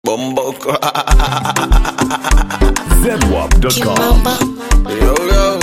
Bomboko. zedwap.com. Kimamba. yo, yo.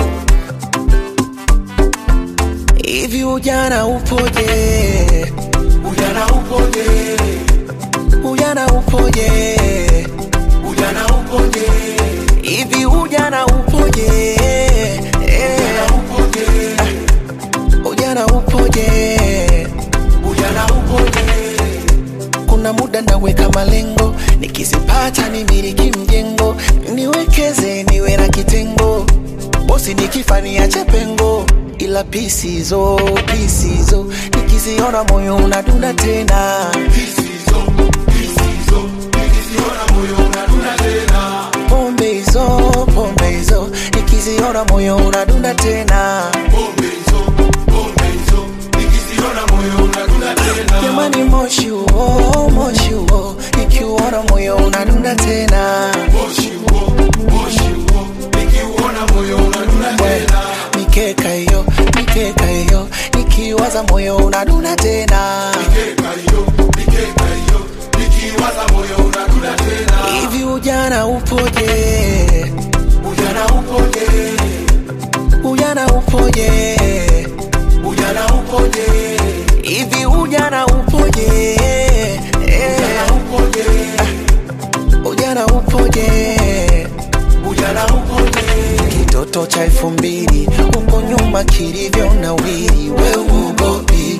Hivi ujana upoje? Ujana upoje? Ujana upoje? Ujana upoje? Hivi ujana upoje? Eh, Upoje? Ujana upoje? Ujana upoje? Kuna muda naweka malengo, nikizipata nimiliki mjengo, niwekeze niwe na kitengo, bosi nikifa niache pengo, ila pisizo pisizo, nikiziona moyo unadunda tena, Pisizo, pisizo. Nikiziona moyo unadunda tena. pombe hizo pombe hizo, nikiziona moyo unadunda tena, Pombe hizo, pombe hizo. Nikiziona moyo unadunda tena. jamani, moshi huo moshi huo, nikiuona moyo unadunda tena. Moshi huo, moshi huo. Nikiuona moyo unadunda tena. mikeka hiyo mikeka hiyo nikiwaza moyo unaduna tena Mikeka hiyo, mikeka hiyo. Nikiwaza moyo unadunda tena. hivi ujana upoje Ujana upoje? ujana upoje Ujana upoje? hivi ujana upoje Eh, Ujana upoje? ujana upoje Ujana upoje? kitoto cha elfu mbili huko nyuma kilivyo na wili we uogopi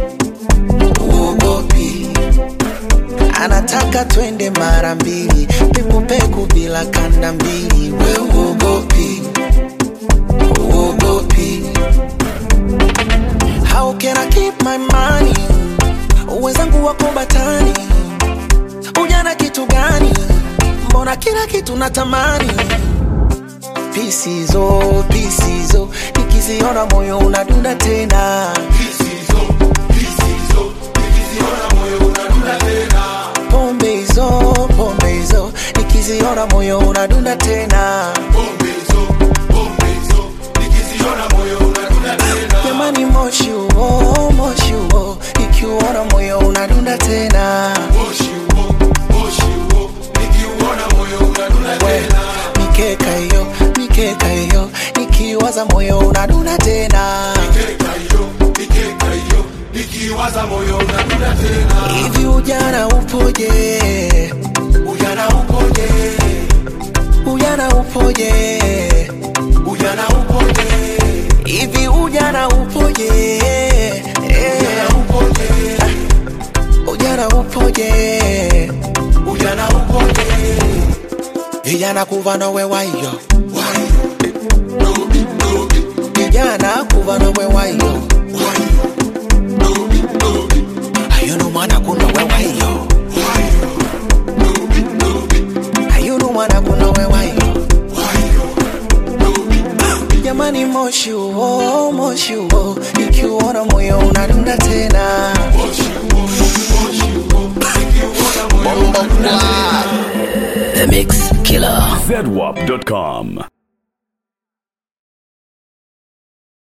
uogopi anataka twende mara mbili pekupeku bila kanda mbili we uogopi uogopi how can I keep my money wenzangu wako batani ujana kitu gani mbona kila kitu natamani pisizo pisizo nikiziona moyo unadunda tena Pisizo, pisizo. Nikiziona moyo unadunda tena. pombe hizo pombe hizo nikiziona moyo unadunda tena Pombe hizo, pombe hizo. Nikiziona moyo unadunda tena. jamani moshi huo moshi huo nikiuona moyo unadunda tena Moshi huo, moshi huo. Nikiuona moyo unadunda we tena. mikeka hiyo mikeka hiyo nikiwaza moyo unadunda tena Mikeka hiyo, mikeka hiyo. Nikiwaza moyo unadunda tena. hivi ujana upoje Ujana upoje? ujana upoje Ujana upoje? hivi ujana upoje Eh, Ujana upoje? ujana upoje Ujana upoje? vijana kuva nowe wayo Why? Dobi, dobi, vijana kuva nowe wayo why? Dobi, dobi, ayunu mwana kunowe wayo why? Dobi, dobi, ayunu mwana kunowe wayo why? Dobi, dobi. jamani moshi huo moshi huo ikiuona moyo unadunda tena Moshi huo, moshi huo. Nikiuona moyo unadunda tena. The Mix Killer. zedwap.com.